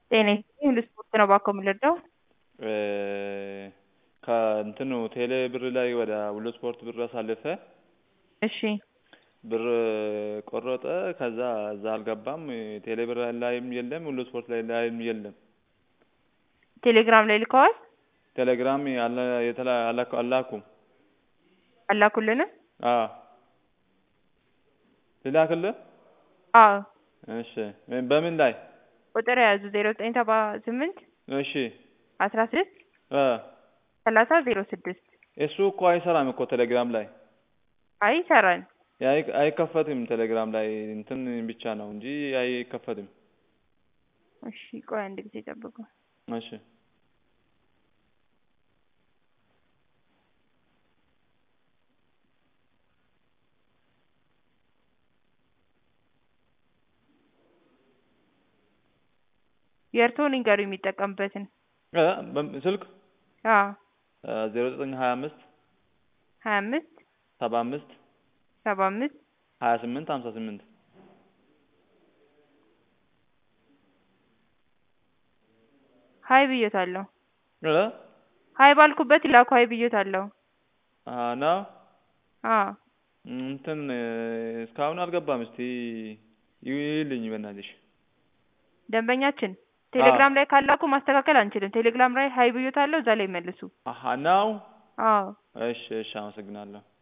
ጤና ይስጥልኝ ሁሉ ስፖርት ነው ባኮ የምንረዳው? ከእንትኑ ቴሌ ብር ላይ ወደ ሁሉ ስፖርት ብር አሳልፈ እሺ ብር ቆረጠ። ከዛ እዛ አልገባም። ቴሌ ብር ላይም የለም፣ ሁሉ ስፖርት ላይ ላይም የለም። ቴሌግራም ላይ ልከዋል? ቴሌግራም አለ የተላ አላኩ- አላኩም። አላኩልንም? አዎ ልላክልህ? አዎ እሺ በምን ላይ? ቁጥር የያዙ ዜሮ ዘጠኝ ሰባ ስምንት እሺ አስራ ስድስት እ ሰላሳ ዜሮ ስድስት እሱ እኮ አይሰራም እኮ ቴሌግራም ላይ አይ ይሰራል። አይ- አይከፈትም። ቴሌግራም ላይ እንትን ብቻ ነው እንጂ አይከፈትም። እሺ ቆይ አንድ ጊዜ ጠብቁ። እሺ የእርስዎን ይንገሩ የሚጠቀምበትን። እ በም- ስልክ አዎ ዜሮ ዘጠኝ ሀያ አምስት ሀያ አምስት ሰባ አምስት ሰባ አምስት ሀያ ስምንት ሀምሳ ስምንት ሀይ ብዬታለሁ። እ ሀይ ባልኩበት ይላኩ ሀይ ብዬታለሁ። አ ነው አዎ እንትን እስካሁን አልገባም። እስቲ ይልኝ በእናትሽ። ደንበኛችን ቴሌግራም ላይ ካላኩ ማስተካከል አንችልም። ቴሌግራም ላይ ሀይ ብዬታለሁ፣ እዛ ላይ መልሱ። አሀ ነው። አዎ እሺ እሺ፣ አመሰግናለሁ።